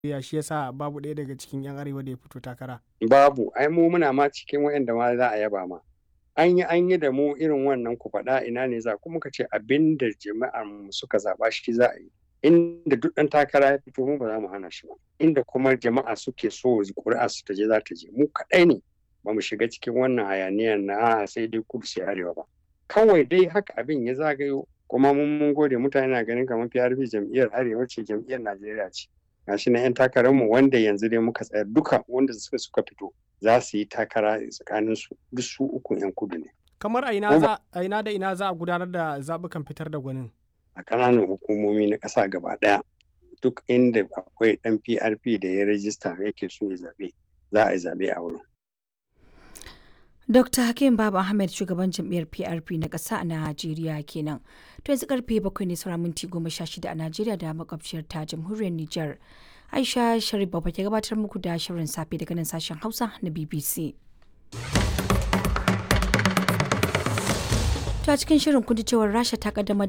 ya shi yasa babu ɗaya daga cikin 'yan arewa da ya fito takara. Babu, ai mu muna ma cikin waɗanda ma za a yaba ma. An yi an yi da mu irin wannan ku faɗa ina ne za kuma ka ce abin da jama'ar mu suka zaɓa shi za a yi. Inda duk ɗan takara ya fito mu ba za mu hana shi ba. Inda kuma jama'a suke so ƙuri'a su ta je za ta je mu kaɗai ne ba mu shiga cikin wannan hayaniyar na sai dai kudu sai arewa ba. Kawai dai haka abin ya zagayo kuma mun mun gode mutane na ganin kamar PRP jam'iyyar arewa ce jam'iyyar Najeriya ce. gashi na 'yan takararmu wanda yanzu dai muka tsayar duka wanda suka suka fito za su yi takara tsakanin su duk su uku 'yan kudu ne. Kamar a ina za a ina da ina za a gudanar da zaɓukan fitar da gwanin. A ƙananan hukumomi na ƙasa gaba ɗaya duk inda akwai ɗan PRP da ya rajista yake so ya zaɓe za a yi zaɓe a wurin. Dr. Hakim Baba Ahmed shugaban jam'iyyar PRP na ƙasa a Najeriya kenan. To yanzu karfe bakwai ne sauran minti goma sha shida a Najeriya da makwabciyar ta jamhuriyar Nijar. Aisha Sharif Baba ke gabatar muku da shirin safe daga nan sashen Hausa na BBC. Ta cikin shirin kun cewar Rasha ta kaddamar